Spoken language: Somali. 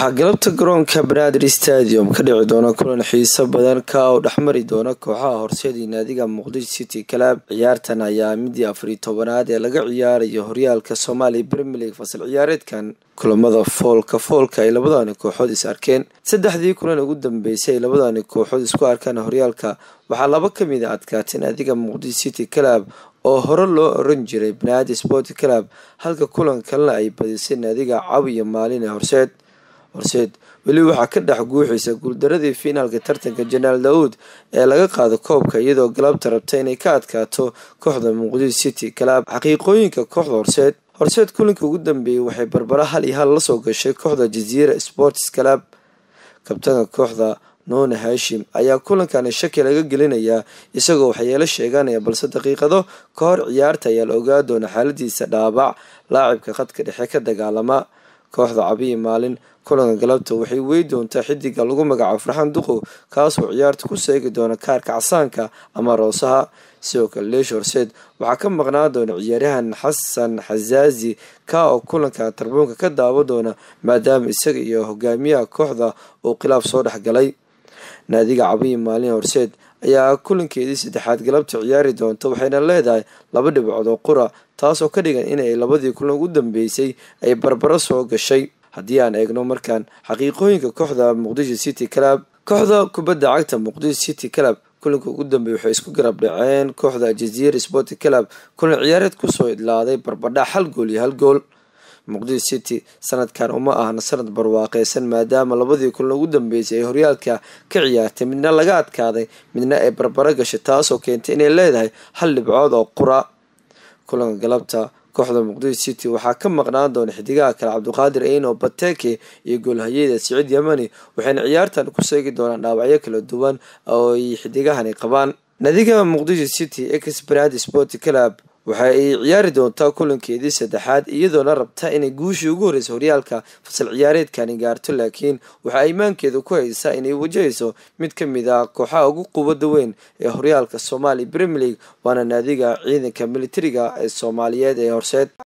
waxaa galabta garoonka banaadir stadium ka dhici doona kulan xiiso badan ka oo dhexmari doona kooxaha horseedii naadiga muqdisho city club ciyaartan ayaa midii afariy tobanaad ee laga ciyaarayo horyaalka soomaaliya premier league fasal ciyaareedkan kulamada foolka foolka ay labadani kooxood is arkeen saddexdii kulan ugu dambeysay ay labadani kooxood isku arkaan horyaalka waxaa laba kamid a adkaatay naadiga muqdisho city club oo hore loo oran jiray banaadir sport club halka kulan kalena ay badisay naadiga cawi iyo maalin ee horseed horseed weli waxaa ka dhex guuxaysa guuldaradii fiinaalka tartanka janaal daawuud ee laga qaado koobka iyadoo galabta rabta inay ka adkaato kooxda muqdisho city club xaqiiqooyinka kooxda horseed horseed kulanka ugu dambeeyey waxay barbara hal iyo hal lasoo gashay kooxda jaziira sports club kabtanka kooxda nuune hashim ayaa kulankani shaki laga gelinayaa isagoo waxyeelo sheeganaya balse daqiiqado ka hor ciyaarta ayaa la ogaa doona xaaladiisa dhaabac laacibka khadka dhexe ka dagaalama kooxda cabiyi maalin kulanka galabta waxay wey doontaa xidiga lagu magacaabo farxan duqow kaasoo ciyaarta ku seegi doona kaarka casaanka ama roosaha sidoo kale leesh horseed waxaa ka maqnaan doona ciyaaryahan xasan xasaazi ka oo kulanka tarbuunka ka daawa doona maadaama isaga iyo hogaamiyaha kooxda uu khilaaf soo dhexgalay naadiga cabiyi maalin horseed ayaa kulankeedii saddexaad galabta ciyaari doonta waxayna leedahay laba dhibcood oo qura taasoo ka dhigan inay labadii kulan ugu dambeysay ay barbaro soo gashay haddii aan eegno markaan xaqiiqooyinka kooxda muqdisho city club kooxda kubadda cagta muqdisho city club kulanka ugu dambeeyay waxay isku garab dhaceen kooxda jaziira sport club kulan ciyaareed kusoo idlaaday barbadhac hal gool iyo hal gool muqdisho city sanadkan uma ahna sanad barwaaqeysan maadaama labadii kulan ugu dambeysay ay horyaalka ka ciyaartay midna laga adkaaday midna ay barbaro gashay taasoo keentay inay leedahay hal dhibcood oo qura kulanka galabta kooxda muqdisho city waxaa ka maqnaan doona xidigaha kale cabdiqaadir eino bateke iyo goolhayeeda siciid yamani waxayna ciyaartan ku seegi doonaan dhaawacyo kala duwan oo ay xidigahani qabaan nadiga muqdisho city exbrad sport club waxa ay ciyaari doontaa kulankeedii saddexaad iyadoona rabta inay guushii ugu horreysa horyaalka fasal ciyaareedkani gaarto laakiin waxaa imaankeeda ku haysaa inay wajahayso mid ka mid ah kooxaha ugu quwada weyn ee horyaalka soomaaliya premier league waana naadiga ciidanka militariga ee soomaaliyeed ee horseed